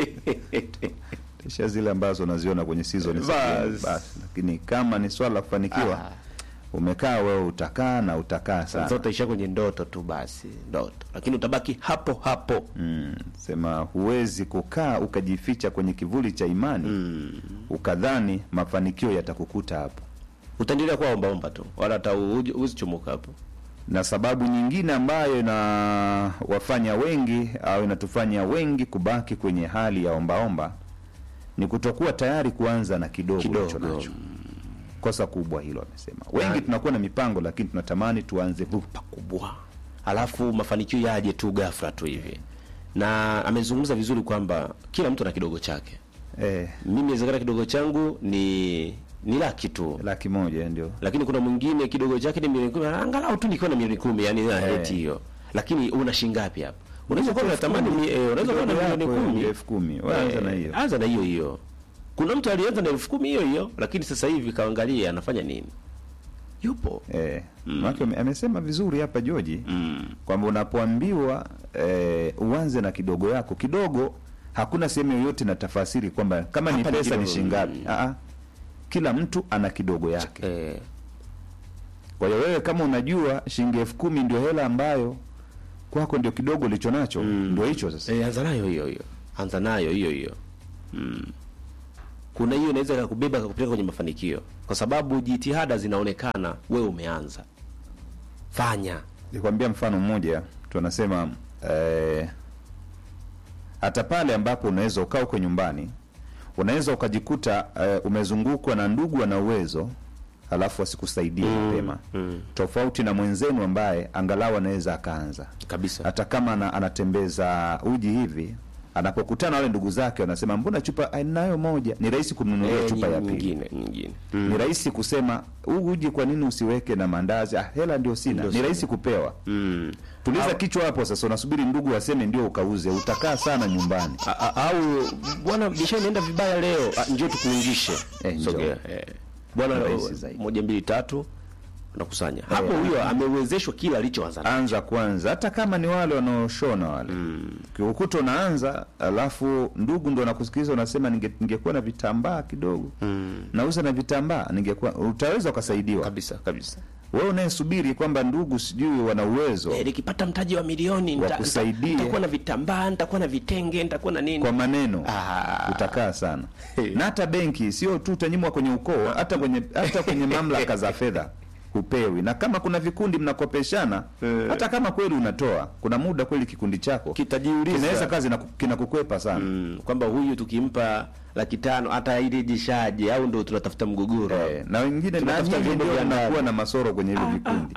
kisha zile ambazo unaziona kwenye season za Bas. game, basi lakini kama ni swala la kufanikiwa Ah. umekaa wewe utakaa na utakaa sasa sana utaishia kwenye ndoto tu basi ndoto lakini utabaki hapo hapo mm, sema huwezi kukaa ukajificha kwenye kivuli cha imani mm. ukadhani mafanikio yatakukuta hapo utaendelea kuwa ombaomba tu wala hata huji- huzichomoka hapo na sababu nyingine ambayo inawafanya wengi au inatufanya wengi kubaki kwenye hali ya ombaomba ni kutokuwa tayari kuanza na kidogo Kidogo. ulicho nacho kosa kubwa hilo amesema wengi Na- tunakuwa na mipango lakini tunatamani tuanze bu pakubwa alafu mafanikio yaje tu ghafla tu hivi na amezungumza vizuri kwamba kila mtu ana kidogo chake eh, mimi inawezekana kidogo changu ni ni laki tu laki moja ndio lakini kuna mwingine kidogo chake ni milioni kumi angalau tu nikiwa na milioni kumi yani heti hiyo lakini una shingapi hapa unaweza kuwa unatamani mi- eh, unaweza kuwa na Kidogo milioni yako, kumi elfu kumi wewe anza na Eh, hiyo anza na hiyo hiyo kuna mtu alianza na elfu kumi hiyo hiyo lakini sasa hivi kaangalia anafanya nini yupo Eh, maana ame- amesema vizuri hapa Joji mm. kwamba unapoambiwa eh, uanze na kidogo yako kidogo, hakuna sehemu yoyote na tafasiri kwamba kama ni Hapa ni pesa ni kidogo, shingapi. mm. Aa, kila mtu ana kidogo yake. eh, Kwa hiyo wewe kama unajua shilingi elfu kumi ndio hela ambayo kwako ndio kidogo ulicho nacho ndio hicho sasa. Eh, anza nayo hiyo hiyo, anza nayo hiyo hiyo. Mm. Kuna hiyo inaweza kakubeba kakupeleka kwenye mafanikio, kwa sababu jitihada zinaonekana, wewe umeanza. Fanya Nikwambia mfano mmoja, tunasema eh, hata pale ambapo unaweza ukaa uko nyumbani, unaweza ukajikuta eh, umezungukwa na ndugu wana uwezo alafu asikusaidie mapema tofauti na mwenzenu ambaye angalau anaweza akaanza kabisa hata kama ana, anatembeza uji hivi anapokutana wale ndugu zake wanasema mbona chupa ah, ninayo moja ni rahisi kumnunulia Eh, chupa ya nyingine pili nyingine ni rahisi kusema huu uji kwa nini usiweke na mandazi ah, hela ndio sina Ndio ni sina. rahisi kupewa mm. tuliza kichwa hapo sasa unasubiri ndugu waseme ndio ukauze utakaa sana nyumbani A- a- au bwana biashara inaenda vibaya leo ah, njoo tukuungishe Eh, njoo. Sogea, eh. bwana Ni rahisi oh, zaidi. moja mbili tatu unakusanya hapo huyo amewezeshwa kila alichoanza nacho. anza kwanza hata kama ni wale wanaoshona wale mm. kiukuta unaanza alafu ndugu ndo nakusikiliza unasema ninge- ningekuwa na vitambaa kidogo mm. nauza na vitambaa ningekuwa utaweza ukasaidiwa kabisa kabisa wewe unayesubiri kwamba ndugu sijui wana uwezo Eh, nikipata mtaji wa milioni nita- Wakusaidie. nita- nitakuwa na vitambaa nitakuwa na vitenge nitakuwa na nini kwa maneno Ah. utakaa sana na hata benki sio tu utanyimwa kwenye ukoo hata kwenye hata kwenye mamlaka za fedha hupewi na kama kuna vikundi mnakopeshana hata kama kweli unatoa kuna muda kweli kikundi chako Kitajiuliza. kinaweza kazi na kinakukwepa sana mm, kwamba huyu tukimpa laki tano atairejeshaje au ndo tunatafuta mgogoro Eh, na wengine na Tunatafuta nyinyi vyombo ndio vya ndani. mnakuwa na masoro kwenye hivyo vikundi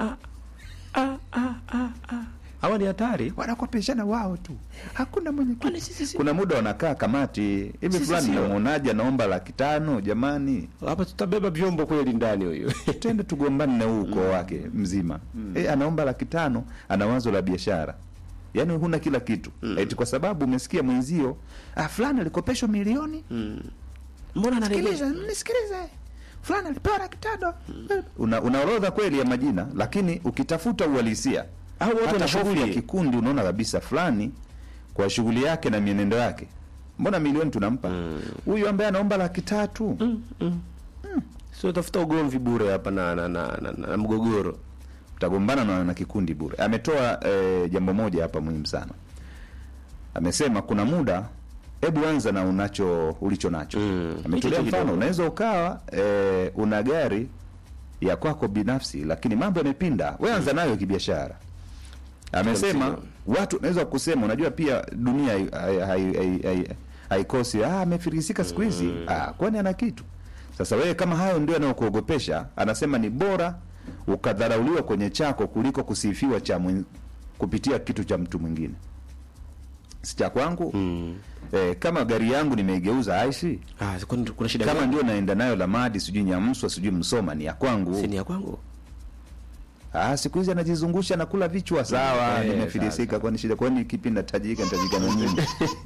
hawa ni hatari wanakopeshana wao tu hakuna mwenye Kwani sisi si- kuna muda wanakaa kamati hivi Sisi fulani sio. namwonaje anaomba laki tano jamani hapa tutabeba vyombo kweli ndani huyu twende tugombane na huu ukoo wake mzima e, anaomba laki tano ana wazo la biashara yaani huna kila kitu eti kwa sababu umesikia mwenzio ah, fulani alikopeshwa milioni mbona anarejesha sikiliza nisikilize fulani alipewa laki tano una, una orodha kweli ya majina lakini ukitafuta uhalisia Au watu hata wana shughuli ya hofu. kikundi unaona kabisa fulani kwa shughuli yake na mienendo yake mbona milioni tunampa huyu ambaye anaomba laki tatu sio tafuta ugomvi bure hapa na, na, na, na, na, na mgogoro utagombana na, na kikundi bure ametoa eh, jambo moja hapa muhimu sana amesema kuna muda hebu anza na unacho ulicho nacho Mm, ametolea hiki mfano kidogo. unaweza ukawa eh, una gari ya kwako binafsi lakini mambo yamepinda we anza nayo kibiashara amesema msingi. watu unaweza kusema unajua pia dunia hai- hai- hai- hai- hai- haikosi ah, amefirisika siku hizi ah, kwani ana kitu sasa wewe kama hayo ndio yanayokuogopesha anasema ni bora ukadharauliwa kwenye chako kuliko kusifiwa cha mwen, kupitia kitu cha mtu mwingine si cha kwangu mm. eh, kama gari yangu nimeigeuza aishi ah, kwani kuna shida kama gani? ndio naenda nayo lamadi sijui nyamswa sijui msoma ni ya kwangu Si ni ya kwangu Ah, siku hizi anajizungusha na kula vichwa sawa, Eh, nimefilisika kwani shida kwani kipi natajika natajika na nini?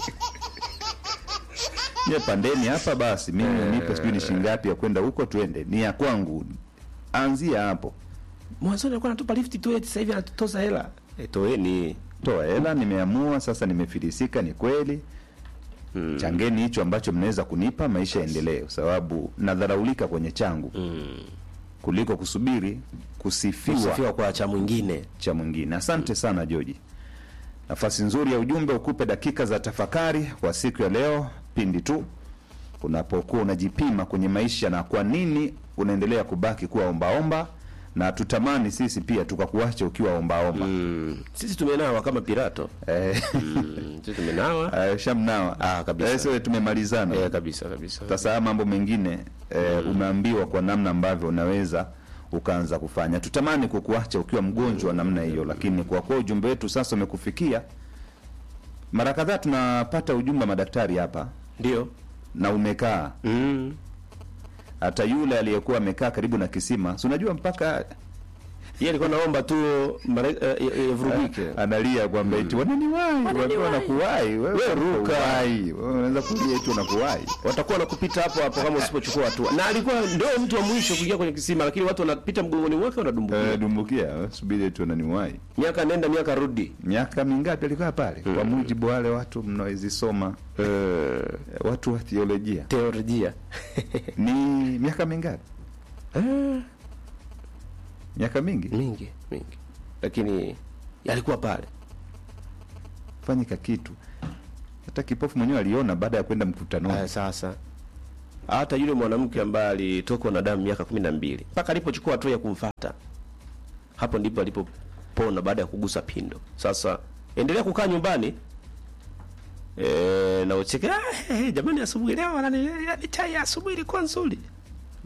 Nye pandeni hapa basi, mimi nipe sijui ni shilingi ngapi ya kwenda huko twende. Ni ya kwangu. Anzia hapo. mwanzoni alikuwa anatupa lifti tu eti sasa hivi anatutoza hela e, toeni Toa hela, nimeamua sasa nimefilisika ni kweli. Changeni hicho ambacho mnaweza kunipa maisha yaendelee kwa sababu nadharaulika kwenye changu. Kuliko kusubiri kusifiwa kusifiwa kwa cha mwingine cha mwingine. Asante sana Joji. Nafasi nzuri ya ujumbe ukupe dakika za tafakari kwa siku ya leo, pindi tu unapokuwa unajipima kwenye maisha na kwa nini unaendelea kubaki kuwa ombaomba, na tutamani sisi pia tukakuacha ukiwa ombaomba. mm. sisi tumenawa kama pirato Eh, mm. sisi tumenawa eh, shamnawa Ah, kabisa. Eh, sio tumemalizana eh, kabisa kabisa sasa haya mambo mengine eh, umeambiwa kwa namna ambavyo unaweza ukaanza kufanya. Tutamani kukuacha ukiwa mgonjwa namna hiyo, lakini kwa kuwa ujumbe wetu sasa umekufikia, mara kadhaa tunapata ujumbe wa madaktari hapa ndio na umekaa mm. hata yule aliyekuwa amekaa karibu na kisima, si unajua mpaka yeye alikuwa naomba tu mare- eh, eh, yavurugike analia kwamba eti wananiwahi, watu wanakuwahi, wewe ruka, wewe unaweza kulia eti unakuwahi. watakuwa nakupita hapo hapo kama usipochukua hatua na alikuwa ndio mtu wa mwisho kuingia kwenye kisima lakini watu wanapita mgongoni mwake wanadumbukia Eh, dumbukia, subiri eti wananiwahi. miaka nenda miaka rudi miaka mingapi alikaa pale kwa mujibu wa wale watu mnaozisoma eh, watu wa theolojia teolojia ni miaka mingapi eh, miaka mingi mingi mingi lakini alikuwa pale fanyika kitu hata kipofu mwenyewe aliona baada ya kwenda mkutanoni Aya, sasa hata yule mwanamke ambaye alitokwa na damu miaka kumi na mbili mpaka alipochukua hatua ya kumfata hapo ndipo alipopona baada ya kugusa pindo sasa endelea kukaa nyumbani e, na ucheke "Ah, eh, jamani asubuhi leo wanani- yaani chai ya asubuhi ilikuwa nzuri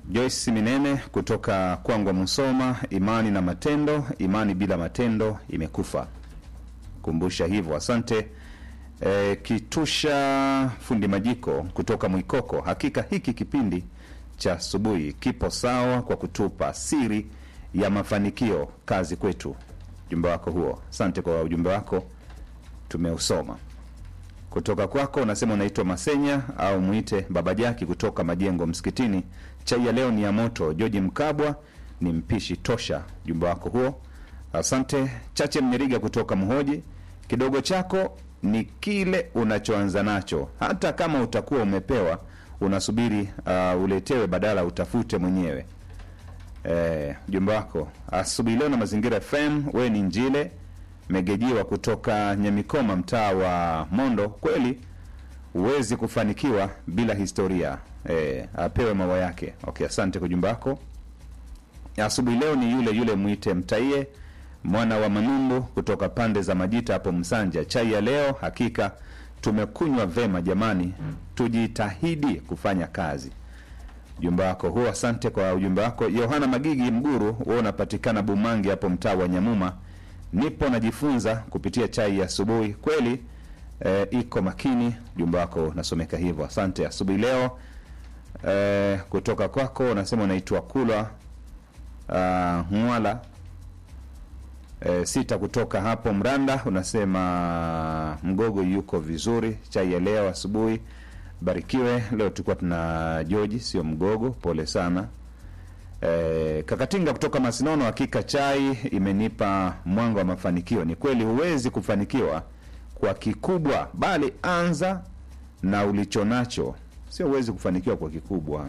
Joyce Minene kutoka Kwangwa Musoma, imani na matendo, imani bila matendo imekufa. Kumbusha hivyo, asante. E, Kitusha fundi majiko kutoka Mwikoko, hakika hiki kipindi cha asubuhi kipo sawa kwa kutupa siri ya mafanikio. Kazi kwetu. Ujumbe wako huo, asante kwa ujumbe wako, tumeusoma kutoka kwako unasema unaitwa Masenya au mwite Baba Jaki kutoka Majengo Msikitini. Chai ya leo ni ya moto. George Mkabwa ni mpishi tosha. Ujumbe wako huo, asante. Chache Mnyeriga kutoka Mhoji, kidogo chako ni kile unachoanza nacho, hata kama utakuwa umepewa unasubiri uh, uletewe badala utafute mwenyewe. Eh, ujumbe wako asubuhi leo na Mazingira FM. Wewe ni Njile Megejiwa kutoka Nyamikoma, mtaa wa Mondo. Kweli huwezi kufanikiwa bila historia. E, apewe maua yake. Okay, asante kwa ujumbe wako. Asubuhi leo ni yule yule mwite Mtaie mwana wa Manundu kutoka pande za Majita hapo Msanja. Chai ya leo hakika tumekunywa vema jamani, tujitahidi kufanya kazi. Ujumbe wako huo, asante kwa ujumbe wako. Yohana Magigi Mguru, wewe unapatikana Bumangi hapo mtaa wa Nyamuma nipo najifunza kupitia chai ya asubuhi kweli. E, iko makini. Ujumbe wako nasomeka hivyo, asante. Asubuhi leo e, kutoka kwako unasema unaitwa Kula uh, Mwala e, sita kutoka hapo Mranda, unasema Mgogo yuko vizuri. Chai ya leo asubuhi barikiwe. Leo tulikuwa tuna Joji, sio Mgogo, pole sana. Eh, Kakatinga kutoka Masinono, hakika chai imenipa mwanga wa mafanikio. Ni kweli huwezi kufanikiwa kwa kikubwa, bali anza na ulicho nacho. Sio huwezi kufanikiwa kwa kikubwa,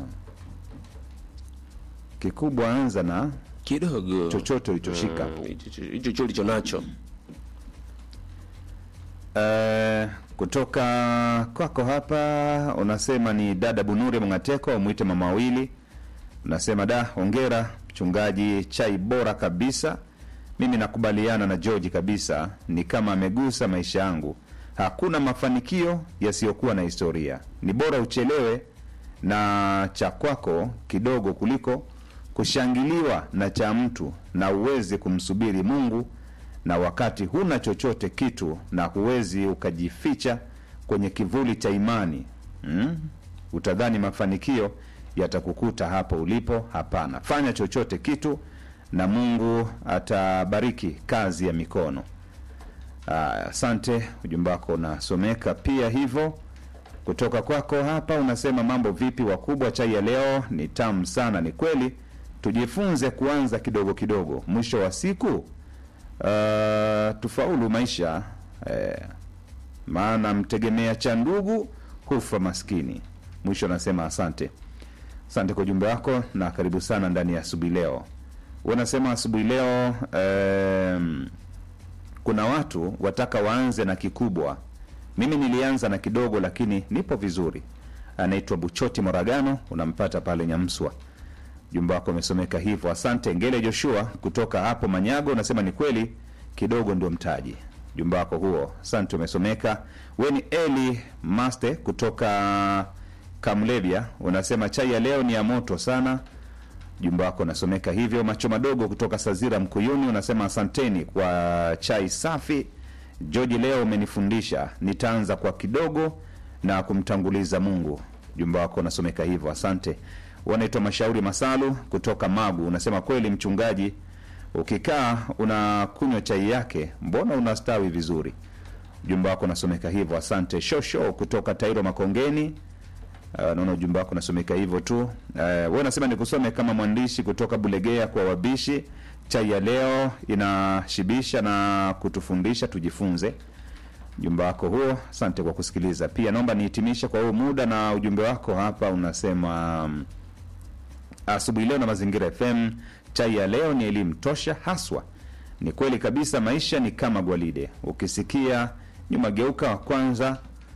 kikubwa anza na kidogo chochote ulichoshika. Mm, hicho hicho ulicho nacho Eh, kutoka kwako hapa unasema ni dada Bunure Mngateko, mwite mama wawili unasema da, hongera mchungaji, chai bora kabisa. Mimi nakubaliana na George kabisa, ni kama amegusa maisha yangu. Hakuna mafanikio yasiyokuwa na historia. Ni bora uchelewe na cha kwako kidogo kuliko kushangiliwa na cha mtu na uweze kumsubiri Mungu, na wakati huna chochote kitu na huwezi ukajificha kwenye kivuli cha imani mm? Utadhani mafanikio yatakukuta hapo ulipo. Hapana, fanya chochote kitu na Mungu atabariki kazi ya mikono. Aya, Asante, ujumbe wako unasomeka pia hivyo. Kutoka kwako hapa unasema mambo vipi wakubwa, chai ya leo ni tamu sana. Ni kweli, tujifunze kuanza kidogo kidogo, mwisho wa siku uh, tufaulu maisha eh, maana mtegemea cha ndugu hufa maskini. Mwisho anasema asante. Asante kwa ujumbe wako na karibu sana ndani ya asubuhi leo. Unasema asubuhi leo em, kuna watu wataka waanze na kikubwa. Mimi nilianza na kidogo, lakini nipo vizuri. Anaitwa Buchoti Moragano, unampata pale Nyamswa. Ujumbe wako umesomeka hivyo, asante. Ngele Joshua kutoka hapo Manyago unasema ni kweli, kidogo ndio mtaji. Ujumbe wako huo, asante, umesomeka. We ni Eli Maste kutoka Kamlevya, unasema chai ya leo ni ya moto sana. Ujumbe wako unasomeka hivyo. Macho madogo kutoka Sazira Mkuyuni unasema asanteni kwa chai safi. George, leo umenifundisha, nitaanza kwa kidogo na kumtanguliza Mungu. Ujumbe wako unasomeka hivyo, asante. Wanaitwa Mashauri Masalu kutoka Magu, unasema kweli mchungaji, ukikaa unakunywa chai yake, mbona unastawi vizuri. Ujumbe wako unasomeka hivyo, asante. Shosho kutoka Tairo Makongeni, Uh, naona ujumbe wako unasomeka hivyo tu. Uh, wewe unasema nikusome kama mwandishi kutoka Bulegea kwa wabishi. Chai ya leo inashibisha na kutufundisha tujifunze. Ujumbe wako huo, asante kwa kusikiliza. Pia naomba nihitimishe kwa huu muda na ujumbe wako hapa unasema um, asubuhi leo na Mazingira FM, chai ya leo ni elimu tosha haswa. Ni kweli kabisa, maisha ni kama gwalide, ukisikia nyuma geuka wa kwanza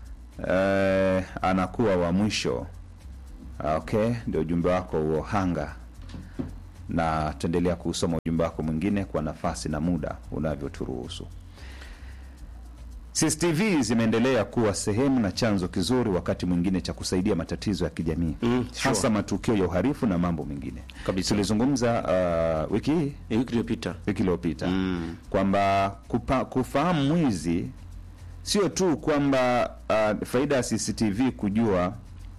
eh, anakuwa wa mwisho. Okay, ndio ujumbe wako huo hanga, na tuendelea kusoma ujumbe wako mwingine kwa nafasi na muda unavyoturuhusu. CCTV zimeendelea kuwa sehemu na chanzo kizuri wakati mwingine cha kusaidia matatizo ya kijamii Mm, sure. hasa matukio ya uhalifu na mambo mengine. Kabisa. Tulizungumza uh, wiki hii Ni wiki iliyopita. wiki iliyopita Mm. kwamba kupa- kufahamu mwizi sio tu kwamba uh, faida ya CCTV kujua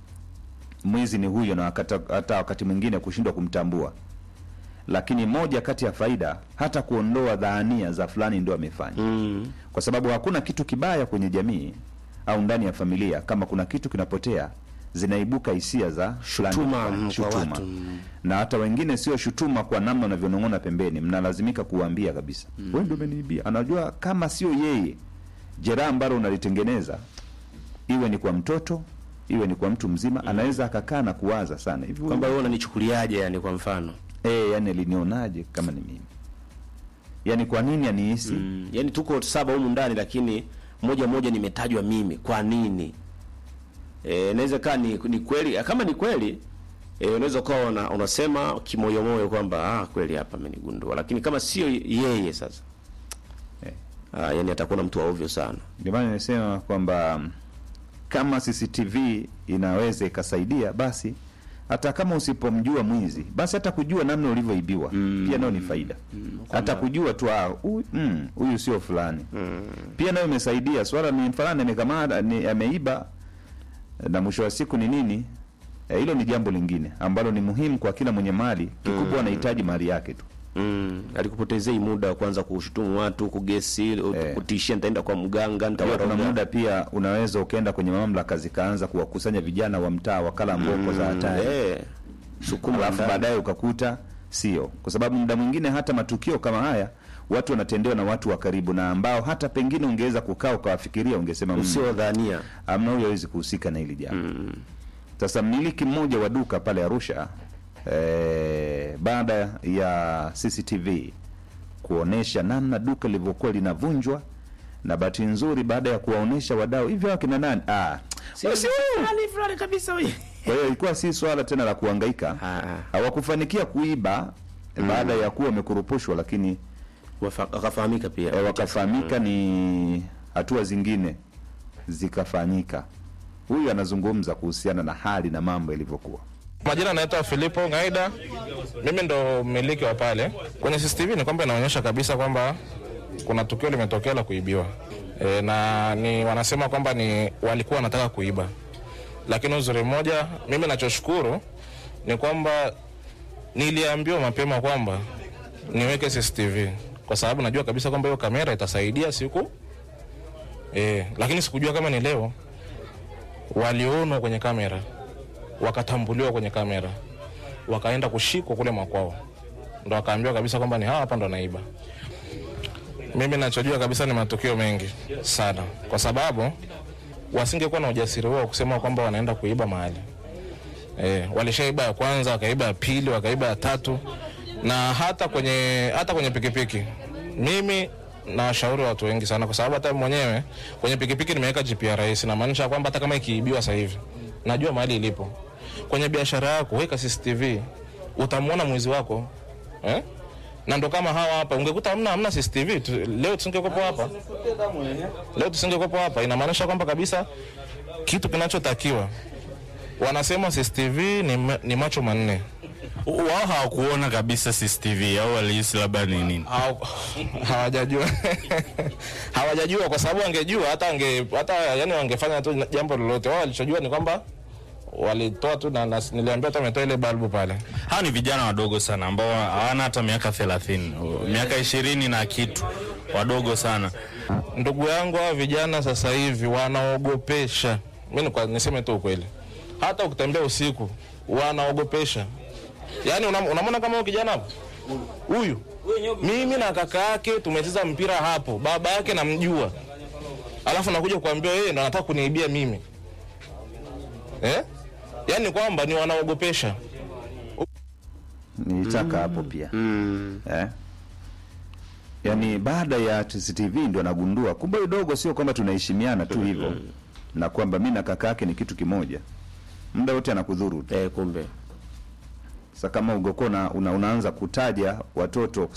mwizi ni huyo na wakata, hata wakati mwingine kushindwa kumtambua, lakini moja kati ya faida hata kuondoa dhania za fulani ndio amefanya Mm. kwa sababu hakuna kitu kibaya kwenye jamii au ndani ya familia kama kuna kitu kinapotea zinaibuka hisia za fulani Shutuma, fulani, mm, kwa shutuma. watu, mm. na hata wengine sio shutuma kwa namna unavyonong'ona pembeni mnalazimika kuwaambia kabisa mm. wewe ndio umeniibia anajua kama sio yeye jeraha ambalo unalitengeneza iwe ni kwa mtoto iwe ni kwa mtu mzima anaweza akakaa na kuwaza sana hivi huyu- Kwamba wewe unanichukuliaje yani kwa mfano? eh yani alinionaje kama ni mimi yani kwa nini anihisi Mm. Yaani tuko saba humu ndani lakini moja moja nimetajwa mimi. Kwa nini? Eh, inaweza kaa ni, ni kweli kama ni kweli eh, unaweza ukawa una, unasema kimoyomoyo kwamba ah, kweli hapa amenigundua, lakini kama sio yeye sasa Eh. ah, yani atakuwa na mtu wa ovyo sana. ndio maana nimesema kwamba mm, kama CCTV inaweza ikasaidia basi hata kama usipomjua mwizi basi hata kujua namna ulivyoibiwa pia nayo ni faida hata kujua tu ah, huyu mm, huyu sio fulani pia nayo imesaidia swala ni fulani amekamata ni ameiba na mwisho wa siku ni nini Eh, hilo ni jambo lingine ambalo ni muhimu kwa kila mwenye mali kikubwa anahitaji mali yake tu Mm, alikupotezei muda wa kwanza kushutumu watu, kugesi, Eh. kutishia nitaenda kwa mganga, Pia kuna nitawaroga. muda pia unaweza ukaenda kwenye mamlaka zikaanza kuwakusanya vijana wa mtaa wakala mboko za hatari Eh. Sukuma alafu ndani. baadaye ukakuta sio, kwa sababu muda mwingine hata matukio kama haya watu wanatendewa na watu wa karibu na ambao hata pengine ungeweza kukaa ukawafikiria, ungesema "Mm, usiodhania. amna huyo hawezi kuhusika na hili jambo. Sasa mmiliki mmoja wa duka pale Arusha eh, baada ya CCTV kuonesha namna duka lilivyokuwa linavunjwa na bahati nzuri, baada ya kuwaonesha wadau hivyo wakina nani ah, Sio si fulani fulani kabisa huyu. kwa hiyo ilikuwa si swala tena la kuhangaika Ah, ah. hawakufanikia kuiba baada ya kuwa wamekurupushwa, lakini Wafa- Wakafahamika pia. eh, wakafahamika, ni hatua zingine zikafanyika. Huyu anazungumza kuhusiana na hali na mambo yalivyokuwa. Majina naitwa Filipo Ngaida, mimi ndo mmiliki wa pale. Kwenye CCTV ni kwamba inaonyesha kabisa kwamba kuna tukio limetokea la kuibiwa e, na ni wanasema kwamba ni walikuwa wanataka kuiba, lakini uzuri mmoja, mimi nachoshukuru ni kwamba niliambiwa mapema kwamba niweke CCTV kwa sababu najua kabisa kwamba hiyo kamera itasaidia siku e, lakini sikujua kama ni leo walionwa kwenye kamera wakatambuliwa kwenye kamera wakaenda kushikwa kule makwao, ndo wakaambiwa kabisa kwamba ni hawa hapa ndo naiba. Mimi nachojua kabisa ni matukio mengi sana, kwa sababu wasingekuwa na ujasiri wao kusema kwamba wanaenda kuiba mahali e, walishaiba ya kwanza, wakaiba ya pili, wakaiba ya tatu, na hata kwenye hata kwenye pikipiki. Mimi nawashauri watu wengi sana, kwa sababu hata mwenyewe kwenye pikipiki nimeweka GPRS, inamaanisha kwamba hata kama ikiibiwa sasa hivi najua mahali ilipo. Kwenye biashara yako weka CCTV, utamwona mwizi wako eh? na ndo kama hawa hapa, ungekuta hamna hamna CCTV tu, leo tusingekuwepo hapa, leo tusingekuwepo hapa. Inamaanisha kwamba kabisa kitu kinachotakiwa wanasema CCTV ni, ma- ni macho manne wao hawakuona kabisa CCTV au walihisi labda ni nini? Haw- hawajajua hawajajua kwa sababu wangejua hata ange hata yani wangefanya tu jambo lolote. Wao walichojua ni kwamba walitoa tu na, na niliambia hata wametoa ile balbu pale. Hawa ni vijana wadogo sana ambao hawana hata miaka thelathini, miaka ishirini na kitu, wadogo sana. Ndugu yangu, hawa vijana sasa hivi wanaogopesha. Mimi kwa niseme tu ukweli, hata ukitembea usiku wanaogopesha. Yaani unam- unamwona kama huyu kijana hapo, huyu mimi na kaka yake tumecheza mpira hapo, baba yake namjua, alafu nakuja kuambia yeye ndo anataka kuniibia mimi eh? Yaani kwamba ni wanaogopesha. nilitaka hapo pia eh? Yaani baada ya CCTV ndio anagundua kumbe huyu dogo sio kwamba tunaheshimiana tu hivyo na kwamba mi na kaka yake ni kitu kimoja, muda wote anakudhuru tu. Eh, kumbe Sasa kama ungekuwa una, una, unaanza kutaja watoto